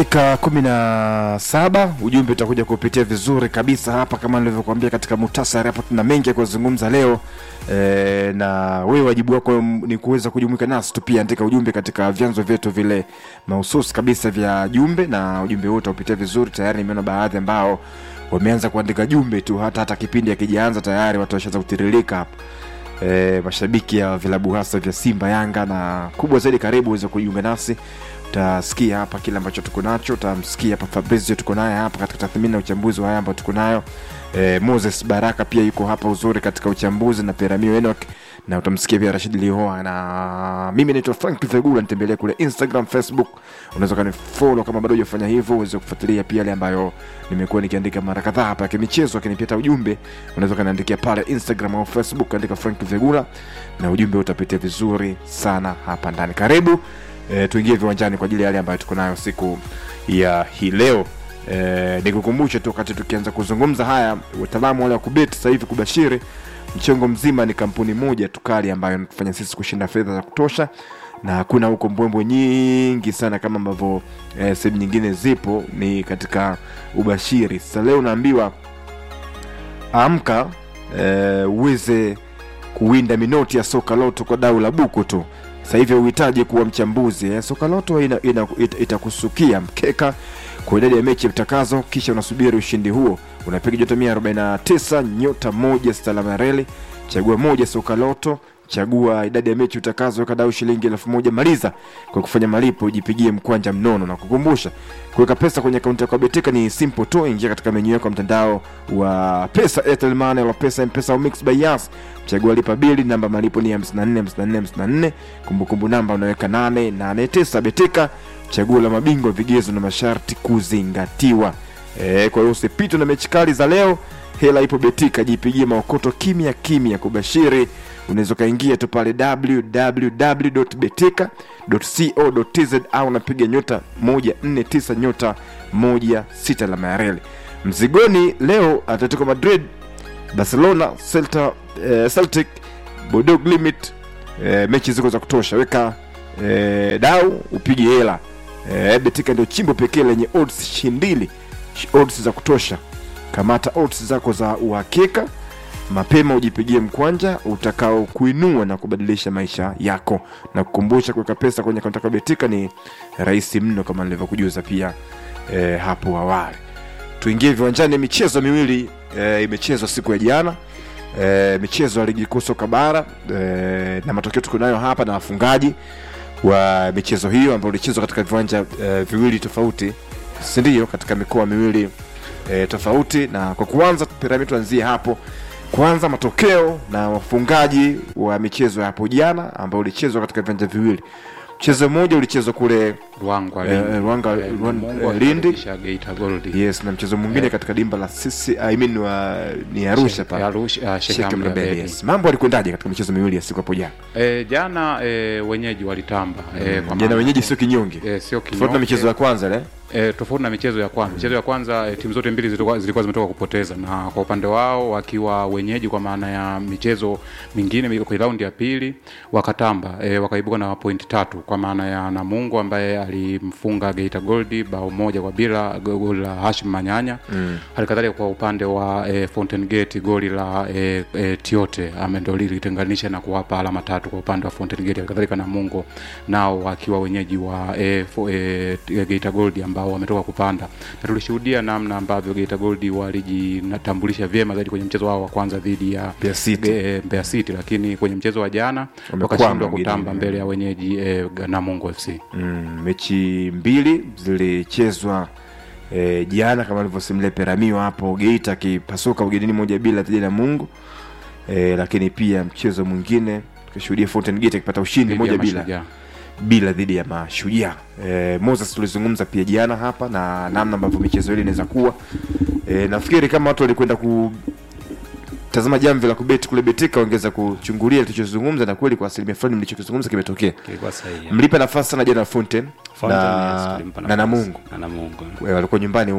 dakika kumi na saba ujumbe utakuja kupitia vizuri kabisa hapa kama nilivyokuambia katika muhtasari hapa tuna mengi ya kuzungumza leo e, na wewe wajibu wako ni kuweza kujumuika nasi tu pia andika ujumbe katika vyanzo vyetu vile mahususi kabisa vya jumbe na ujumbe huo utaupitia vizuri tayari nimeona baadhi ambao wameanza kuandika jumbe tu hata hata kipindi akijaanza tayari watu washaanza kutiririka hapa e, mashabiki ya vilabu hasa vya simba yanga na kubwa zaidi karibu uweze kujiunga nasi utasikia hapa kile ambacho tuko nacho utamsikia hapa fabrizio tuko naye hapa katika tathmini na uchambuzi wa haya ambayo tuko nayo e, moses baraka pia yuko hapa uzuri katika uchambuzi na peramio enok na utamsikia pia rashid lihoa na mimi naitwa frank vegula nitembelee kule instagram facebook unaweza kanifolo kama bado hujafanya hivyo uweze kufuatilia pia yale ambayo nimekuwa nikiandika mara kadhaa hapa yakimichezo lakini pia hata ujumbe unaweza kaniandikia pale instagram au facebook andika frank vegula na ujumbe utapitia vizuri sana hapa ndani karibu e, tuingie viwanjani kwa ajili ya yale ambayo tuko nayo siku ya hii leo e, nikukumbushe tu wakati tukianza kuzungumza haya wataalamu wale wa kubeti sasa hivi kubashiri mchongo mzima ni kampuni moja tukali ambayo inatufanya sisi kushinda fedha za kutosha na hakuna huko mbwembwe nyingi sana kama ambavyo eh, sehemu nyingine zipo ni katika ubashiri sasa leo unaambiwa amka eh, uweze kuwinda minoti ya soka loto kwa dau la buku tu sasa hivi uhitaji kuwa mchambuzi eh, soka loto ina, ina, ita, itakusukia mkeka kwa idadi ya mechi vitakazo kisha unasubiri ushindi huo unapiga nyota 149 nyota moja stalama reli chagua moja soka loto chagua idadi ya mechi utakazo weka dau shilingi elfu moja maliza kwa kufanya malipo ujipigie mkwanja mnono na kukumbusha kuweka pesa kwenye akaunti yako ya betika ni simple tu ingia katika menyu yako ya mtandao wa pesa Airtel Money au pesa mpesa au mix by yas chagua lipa bili namba malipo ni 54 54 54 kumbukumbu namba unaweka 889 betika chaguo la mabingwa vigezo na masharti kuzingatiwa e, kwa hiyo usipitwe na mechi kali za leo hela ipo betika jipigie maokoto kimya kimya kubashiri unaweza ukaingia tu pale www.betika.co.tz au unapiga nyota 149 nyota 16 la mayareli mzigoni leo atletico madrid barcelona Celta, eh, celtic bodog limit eh, mechi ziko za kutosha weka eh, dau upige hela eh, betika ndio chimbo pekee lenye odds shindili odds za kutosha kamata odds zako za uhakika mapema ujipigie mkwanja utakao kuinua na kubadilisha maisha yako na kukumbusha kuweka pesa kwenye akaunti yako ya betika ni rahisi mno kama nilivyokujuza pia e, hapo awali tuingie viwanjani michezo miwili e, imechezwa siku ya jana e, michezo ya ligi kuu soka bara e, na matokeo tuko nayo hapa na wafungaji wa michezo hiyo ambayo ilichezwa katika viwanja e, viwili tofauti sindio katika mikoa miwili e, tofauti na kwa kuanza piramidi tuanzie hapo kwanza matokeo na wafungaji wa michezo ya hapo jana ambao ulichezwa katika viwanja viwili mchezo mmoja ulichezwa kule Ruangwa Eh, Lindi. Ruanga- Eh, Ruan- Mungu eh, Lindi. alikaribisha Geita Gold. yes na mchezo mwingine katika dimba la sisi I mean wa, ni arusha Sheikh- pale Arusha, ah, Sheikh Sheikh Amri Amri Abeid, Abeid. yes. mambo alikwendaje katika michezo miwili ya siku hapo jana Eh, jana eh, wenyeji walitamba eh, kwa jana maana- wenyeji sio kinyonge eh, sio tofauti na kinyonge. michezo ya kwanza le E, tofauti na michezo ya kwanza michezo ya kwanza e, timu zote mbili zilikuwa, zilikuwa zimetoka kupoteza na kwa upande wao wakiwa wenyeji kwa maana ya michezo mingine kwenye raundi ya pili wakatamba e, wakaibuka na pointi tatu kwa maana ya namungu ambaye alimfunga geita goldi bao moja kwa bila go- goli la hashim manyanya mm. halikadhalika kwa upande wa e, fountain gate goli la e, e, tiote ame ndo lilitenganisha na kuwapa alama tatu kwa upande wa fountain gate halikadhalika namungo nao wakiwa wenyeji wa e, fo, e, geita gold ambao wametoka kupanda na tulishuhudia namna ambavyo geita gold walijitambulisha vyema zaidi kwenye mchezo wao wa kwanza dhidi ya Mbeya City. e, Mbeya City lakini kwenye mchezo wa jana Wamekwama wakashindwa wengine. kutamba mbele ya wenyeji e, namungo fc mm, mechi mbili zilichezwa e, jana kama alivyosimulia peramio hapo geita akipasuka ugenini moja bila dhidi ya mungu e, lakini pia mchezo mwingine tukishuhudia fountain gate akipata ushindi Dhidi ya moja bila Mashujaa. bila dhidi ya mashujaa e, moses tulizungumza pia jana hapa na namna ambavyo michezo ile inaweza kuwa e, nafikiri kama watu walikwenda ku tazama jamvi la kubeti kule betika wangeweza kuchungulia tulichozungumza na kweli kwa asilimia fulani mlichokizungumza kimetokea kilikuwa sahihi. mlipa nafasi sana jana fountain Fountain, yes, na, tulimpa na nafasi. namungu na Namungo. Eh, walikuwa nyumbani wote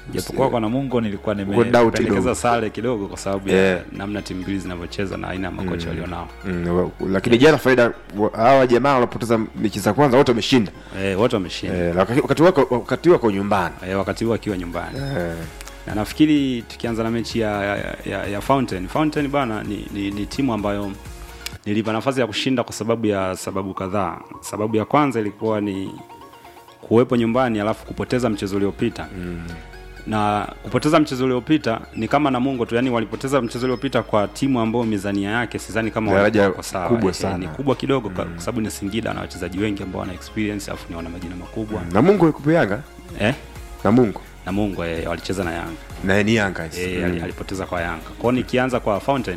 japokuwa kwa Namungo nilikuwa Uko doubt kidogo. nimependekeza sare kidogo kwa sababu ya Yeah. namna timu mbili zinavyocheza na aina ya makocha walionao. Mm, wa- lakini jana faida wa- hawa jamaa wanapoteza mechi za kwanza wote wameshinda Eh, wote wameshinda eh, wakati- wakati wako wakati wako nyumbani eh, wakati huo akiwa nyumbani eh, na nafikiri tukianza na mechi ya, ya, ya, ya Fountain Fountain bana ni, ni, ni timu ambayo nilipa nafasi ya kushinda kwa sababu ya sababu kadhaa. Sababu ya kwanza ilikuwa ni kuwepo nyumbani alafu kupoteza mchezo uliopita mm. na kupoteza mchezo uliopita ni kama Namungo tu, yani walipoteza mchezo uliopita kwa timu ambayo mizania yake sidhani kama Daraja walikuwa kwa sawa. kubwa Eh, sana. ni kubwa kidogo kwa kwa sababu ni Singida na wachezaji wengi ambao wana experience alafu ni wana majina makubwa na Mungu yuko Yanga eh na Mungu Namungo eh, walicheza na Yanga na ni Yanga e, mm. ali- alipoteza kwa Yanga. Kwa hiyo nikianza kwa Fountain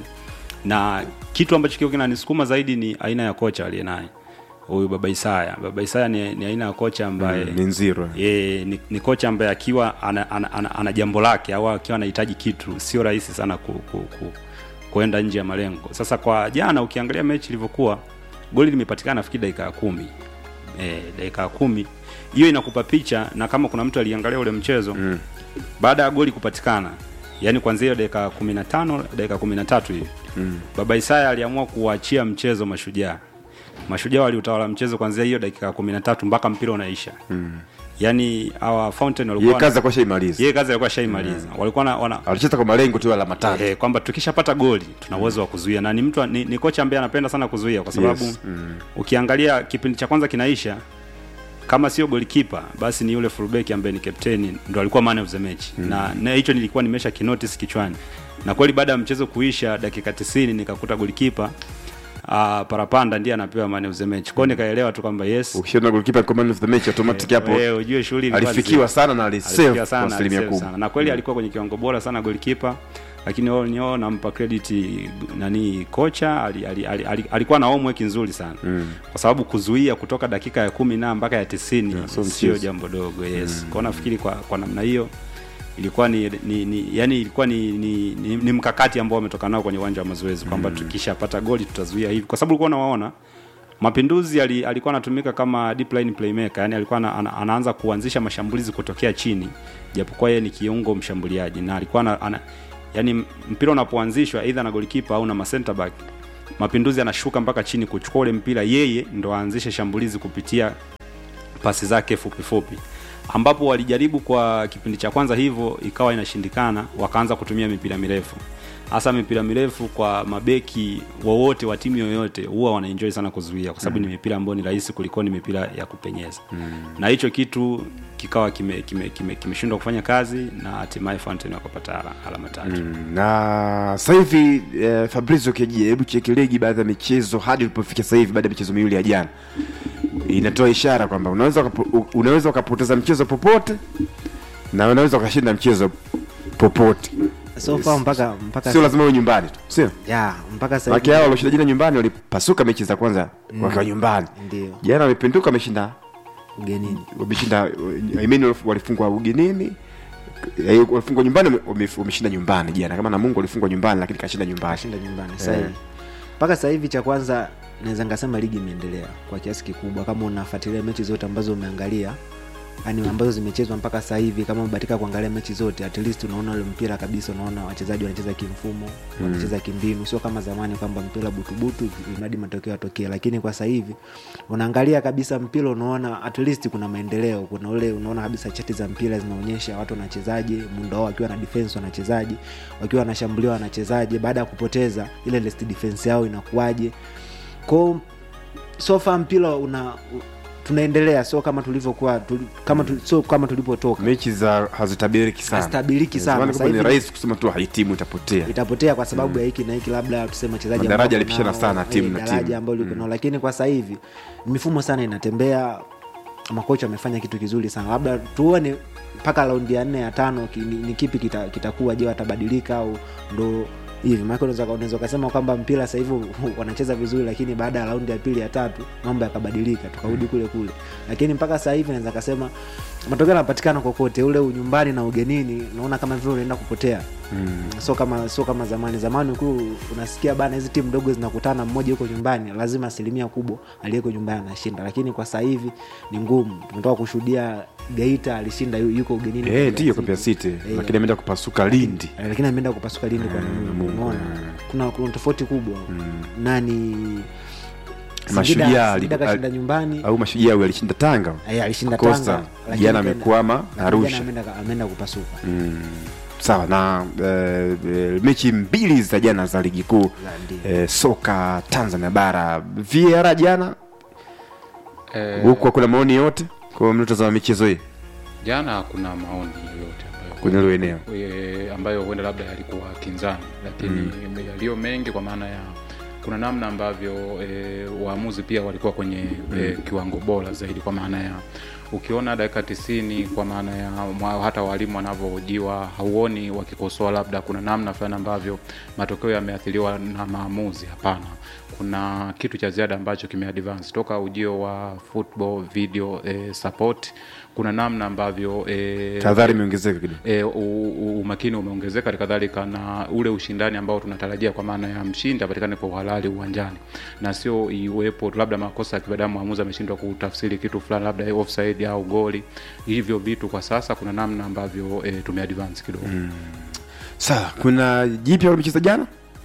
na kitu ambacho kiko kinanisukuma zaidi ni aina ya kocha aliye naye huyu Baba Isaya. Baba Isaya ni, ni aina ya kocha ambaye Mm, ni nziro ye, ni, ni kocha ambaye akiwa ana, ana, ana, ana jambo lake au akiwa anahitaji kitu sio rahisi sana ku, ku, ku, kuenda nje ya malengo. Sasa kwa jana ukiangalia mechi ilivyokuwa, goli limepatikana nafikiri dakika ya kumi e, dakika ya kumi hiyo inakupa picha, na kama kuna mtu aliangalia ule mchezo mm. baada ya goli kupatikana, yani kuanzia hiyo dakika 15 dakika 13 hivi mm. Baba Isaya aliamua kuwaachia mchezo Mashujaa. Mashujaa waliutawala mchezo kuanzia hiyo dakika 13 mpaka mpira unaisha mm. yani hawa Fountain yeye walikuwa kazi kwa shaimaliza yeye kazi alikuwa shaimaliza walikuwa na, wana alicheza kwa malengo tu alama tatu eh, kwamba tukishapata goli tuna uwezo wa kuzuia na ni mtu ni, ni kocha ambaye anapenda sana kuzuia kwa sababu Yes, mm. ukiangalia kipindi cha kwanza kinaisha kama sio golikipa basi ni yule fullback ambaye ni captain ndo alikuwa man of the match mm. na na hicho nilikuwa nimesha kinotice kichwani na kweli baada ya mchezo kuisha dakika 90 nikakuta golikipa Uh, parapanda ndiye anapewa man of the match kwao nikaelewa tu kwamba yes ukishaona goalkeeper kwa man of the match automatic hapo wewe ujue shughuli ilikuwa alifikiwa nzito. sana na alisave Alifikia kwa sana, asilimia alisave kubwa sana. na kweli alikuwa kwenye kiwango bora sana goalkeeper lakini all in all nampa credit nani kocha ali, ali, ali, ali, alikuwa na homework nzuri sana mm. kwa sababu kuzuia kutoka dakika ya kumi na mpaka ya tisini sio sio mchezo. jambo dogo yes mm. kwao nafikiri kwa, kwa namna hiyo ilikuwa ni, ni, ni yani ilikuwa ni, ni, ni, ni mkakati ambao wametoka nao kwenye uwanja wa mazoezi kwamba tukishapata goli tutazuia hivi kwa sababu ulikuwa unawaona Mapinduzi ali, alikuwa anatumika kama deep line playmaker, yani alikuwa ana, ana, anaanza kuanzisha mashambulizi kutokea chini, japokuwa yeye ni kiungo mshambuliaji na alikuwa ana, ana, yani mpira unapoanzishwa either na golikipa au na ma center back, Mapinduzi anashuka mpaka chini kuchukua ule mpira, yeye ndo aanzishe shambulizi kupitia pasi zake fupi fupi ambapo walijaribu kwa kipindi cha kwanza hivyo ikawa inashindikana wakaanza kutumia mipira mirefu hasa mipira mirefu kwa mabeki wowote wa timu yoyote huwa wanaenjoy sana kuzuia kwa sababu mm. ni mipira ambayo ni rahisi kuliko ni mipira ya kupenyeza mm. na hicho kitu kikawa kimeshindwa kime, kime, kime kufanya kazi na hatimaye Fountain wakapata ala- alama tatu mm. Mm, na sasa hivi eh, Fabrizio Keji, hebu cheki ligi baadhi ya michezo hadi ulipofika sasa hivi baada ya michezo miwili ya jana, inatoa ishara kwamba unaweza ukapo- u- unaweza ukapoteza mchezo popote na unaweza ukashinda mchezo popote, so far mpaka mpaka sio lazima uwe nyumbani tu, sio ya mpaka sasa Maki hivi hao walioshinda jana nyumbani walipasuka mechi za kwanza wakiwa nyumbani. ndio Jana wamepinduka, wameshinda ugenini wameshinda I mean walifungwa ugenini eh, walifungwa nyumbani wame- wameshinda nyumbani jana kama na Mungu walifungwa nyumbani lakini kashinda nyumbani shinda nyumbani sasa hivi mpaka sasa hivi cha kwanza naweza ngasema ligi imeendelea kwa kiasi kikubwa kama unafuatilia mechi zote ambazo umeangalia yani ambazo zimechezwa mpaka sasa hivi kama umebatika kuangalia mechi zote at least unaona ule mpira kabisa unaona wachezaji wanacheza kimfumo wanacheza kimbinu sio kama zamani kwamba mpira butubutu mradi matokeo yatokee lakini kwa sasa hivi unaangalia kabisa mpira unaona at least kuna maendeleo kuna ule unaona kabisa chati za mpira zinaonyesha watu wanachezaje muundo wao wakiwa na defense wanachezaje wakiwa wanashambuliwa wanachezaje baada ya kupoteza ile last defense yao inakuwaje kwao sofa mpira una u- tunaendelea sio kama tulivyokuwa tuli, kama tu, sio kama tulipotoka mechi za hazitabiriki sana Hazitabiriki sana. Zamani Sasa kwamba ni hivi- rahisi kusema tu haitimu itapotea itapotea kwa sababu ya hiki na hiki labda tuseme wachezaji Madaraja ambao yalipishana nao, sana eh, timu na daraja timu. ambao liko nao lakini kwa sasa hivi mifumo sana inatembea makocha wamefanya kitu kizuri sana labda tuone mpaka raundi ya nne ya tano ki, ni, ni kipi kita- kitakuwa je watabadilika au ndo hivi maana unaweza unaweza ukasema kwamba mpira sasa hivi wanacheza vizuri lakini baada ya raundi ya pili ya tatu mambo yakabadilika tukarudi kule kule lakini mpaka sasa hivi naweza kasema matokeo yanapatikana kokote ule unyumbani na ugenini naona kama vile unaenda kupotea sio kama sio kama zamani zamani ukiwa unasikia bana hizi timu ndogo zinakutana mmoja yuko nyumbani lazima asilimia kubwa aliyeko nyumbani anashinda lakini kwa sasa hivi ni ngumu tumetoka kushuhudia geita alishinda yu- yuko ugenini Eh, kwa ndiyo Mbeya kwa City. City Eh, lakini ameenda kupasuka Lindi Eh, lakini ameenda kupasuka lindi kwa nini umeona kuna kuna tofauti kubwa nani Mashujaa Singida- ali- Singida kashinda ali- nyumbani au mashujaa huyu alishinda Tanga Eh, alishinda Costa, Tanga lakini jana kaenda- amekwama lakini Arusha. jana ameenda ameenda kupasuka sawa na eh, eh, mechi mbili za jana za ligi kuu Ndio. eh, soka Tanzania bara VAR jana Eh, huku hakuna maoni yote kwa mnaotazama michezo hii jana hakuna maoni yoyote ambayo kwenye hilo eneo e, ambayo huenda labda yalikuwa kinzani lakini mm. yaliyo mengi kwa maana ya kuna namna ambavyo e, waamuzi pia walikuwa kwenye e, kiwango bora zaidi kwa maana ya ukiona dakika tisini kwa maana ya mwa- hata walimu wanavyohojiwa hauoni wakikosoa labda kuna namna fulani ambavyo matokeo yameathiriwa na maamuzi hapana kuna kitu cha ziada ambacho kimeadvance toka ujio wa football video e, support kuna namna ambavyo e, tahadhari imeongezeka kidogo e, u- u- umakini umeongezeka hali kadhalika na ule ushindani ambao tunatarajia kwa maana ya mshindi apatikane kwa uhalali uwanjani na sio iwepo labda makosa ya kibadamu mwamuzi ameshindwa kutafsiri kitu fulani labda offside au goli hivyo vitu kwa sasa kuna namna ambavyo e, tumeadvance kidogo mm. sawa kuna jipya walicheza jana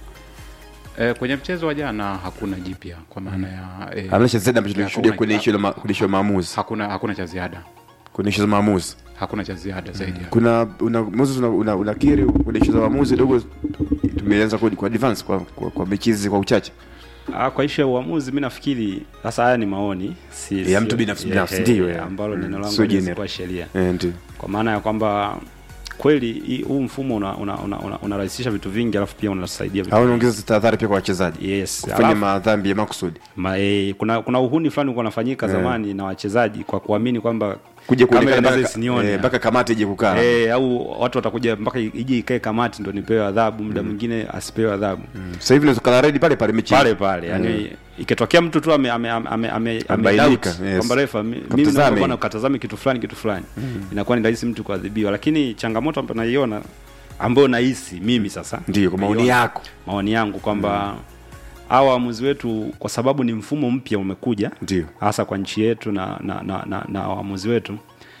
e, kwenye mchezo wa jana hakuna jipya kwa maana ya e, amesha zaidi ambacho tulishuhudia hakuna- kwenye ishu la ma- kwenye issue ya maamuzi hakuna hakuna cha ziada kwenye ishu za maamuzi hakuna cha ziada zaidi ya kuna una Moses una, una, unakiri kwenye ishu za maamuzi dogo tumeanza kwa, kwa advance kwa, kwa, kwa mechi hizi kwa uchache Ah, kwa ishu ya uamuzi mi nafikiri sasa haya ni maoni si, Ya sio- mtu binafsi eh, binafsi, eh, ndiyo, ya. ambalo Mm, neno langu sio haliwezi general. kuwa sheria eh, ndio kwa maana ya kwamba kweli hii- huu mfumo unarahisisha una, una, una, unarahisisha vitu vingi alafu pia unasaidia vitu au unaongeza tahadhari pia kwa wachezaji yes kufanya alafu, madhambi ya makusudi ma, e, kuna kuna uhuni fulani ulikuwa unafanyika zamani na wachezaji kwa kuamini kwamba kuja kamera kuonekana inaweza mpaka- isinione. eh, mpaka kamati ije kukaa Eh, au watu watakuja mpaka ije ikae kamati ndo nipewe adhabu muda mwingine asipewe adhabu sasa hivi unaweza kala redi pale pale mechi pale pale yani ikitokea mtu tu ame ame ame ame ame Amebainika, doubt yes. kwamba refa mi- mimi Katazame. naomba bwana ukatazame kitu fulani kitu fulani inakuwa ni rahisi mtu kuadhibiwa lakini changamoto ambayo naiona ambayo nahisi mimi sasa ndio kwa maoni naiona- yako maoni yangu kwamba hawa waamuzi wetu kwa sababu ni mfumo mpya umekuja Ndio. hasa kwa nchi yetu na na, na, na, na waamuzi wetu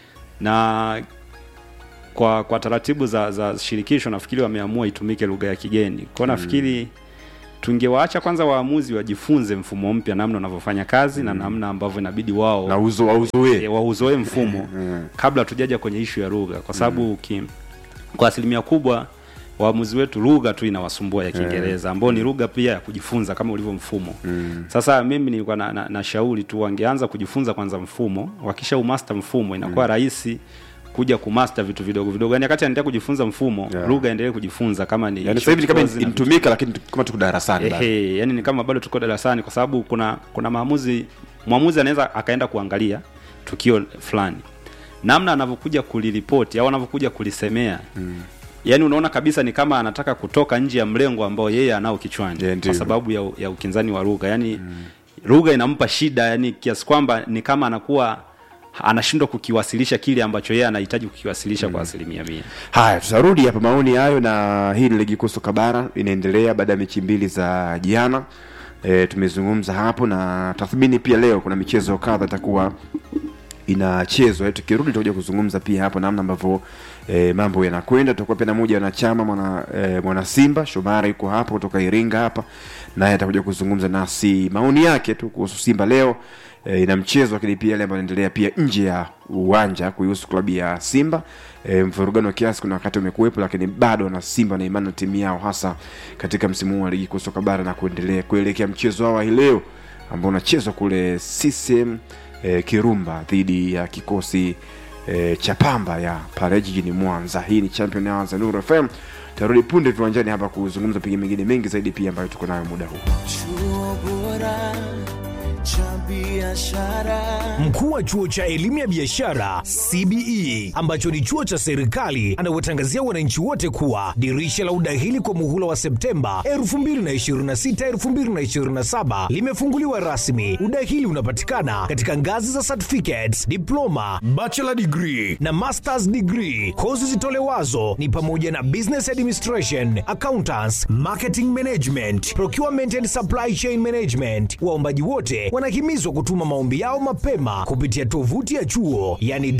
na kwa kwa taratibu za, za shirikisho nafikiri wameamua itumike lugha ya kigeni kwao nafikiri tungewaacha kwanza waamuzi wajifunze mfumo mpya namna unavyofanya kazi na namna ambavyo inabidi wao na uzo auzoe e, wauzoe mfumo kabla tujaja kwenye ishu ya lugha kwa sababu uki kwa asilimia kubwa waamuzi wetu lugha tu inawasumbua ya kiingereza ambao ni lugha pia ya kujifunza kama ulivyo mfumo sasa mimi nilikuwa na, na, na shauri tu wangeanza kujifunza kwanza mfumo wakisha umaster mfumo inakuwa rahisi kuja kumaster vitu vidogo vidogo yani wakati anaendelea kujifunza mfumo Yeah. lugha endelee kujifunza kama ni yani sasa hivi ni kama short course na vitu inatumika lakini kama tuko darasani bado. Ehe, yani ni kama bado tuko darasani kwa sababu kuna kuna maamuzi mwamuzi anaweza akaenda kuangalia tukio fulani namna anavyokuja kuliripoti au anavyokuja kulisemea mm. yaani unaona kabisa ni kama anataka kutoka nje ya mlengo ambao yeye anao kichwani Yeah, ndio. kwa sababu ya, ya ukinzani wa lugha yaani mm. lugha inampa shida yani kiasi kwamba ni kama anakuwa anashindwa kukiwasilisha kile ambacho yeye anahitaji kukiwasilisha kwa asilimia mia haya tutarudi hapa maoni hayo na hii ni ligi kuu soka bara inaendelea baada ya mechi mbili za jana e, tumezungumza hapo na tathmini pia leo kuna michezo kadha itakuwa inachezwa Eh, tukirudi tutakuja kuzungumza pia hapo namna ambavyo e, mambo yanakwenda tutakuwa pia na moja wanachama mwana, e, mwana simba shomara yuko hapa kutoka iringa hapa naye atakuja kuzungumza nasi maoni yake tu kuhusu simba leo e, ina mchezo lakini pia yale ambayo yanaendelea pia nje ya uwanja kuihusu klabu ya simba e, mvurugano wa kiasi kuna wakati umekuwepo lakini bado na simba na imani na timu yao hasa katika msimu huu wa ligi kuu soka bara na kuendelea kuelekea mchezo wao wa hii leo ambao unachezwa kule CCM e, Kirumba dhidi ya kikosi e, cha Pamba ya pale jijini Mwanza. Hii ni Champion Hours ya Nuru FM. Tarudi punde viwanjani hapa kuzungumza pengine mengine mengi zaidi pia ambayo tuko nayo muda huu. Chuo bora cha biashara Mkuu wa chuo cha elimu ya biashara CBE ambacho ni chuo cha serikali anawatangazia wananchi wote kuwa dirisha la udahili kwa muhula wa Septemba 2026 2027 limefunguliwa rasmi. Udahili unapatikana katika ngazi za certificates, diploma, bachelor degree na masters degree. Kozi zitolewazo ni pamoja na business administration, accountants, marketing management, procurement and supply chain management. Waombaji wote wanahimizwa kutuma maombi yao mapema kupitia tovuti ya chuo yani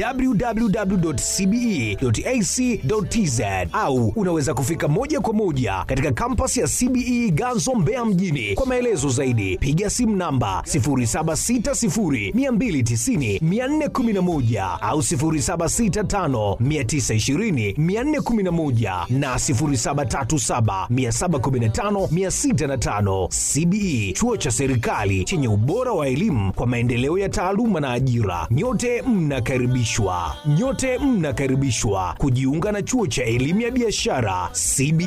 www.cbe.ac.tz au unaweza kufika moja kwa moja katika kampasi ya CBE Ganzo Mbeya mjini. Kwa maelezo zaidi piga simu namba 0760290411 au 0765920411 na 0737715605. CBE chuo cha serikali chenye ubora wa elimu kwa maendeleo ya taaluma na ajira. Nyote mnakaribishwa, nyote mnakaribishwa kujiunga na chuo cha elimu ya biashara CBE.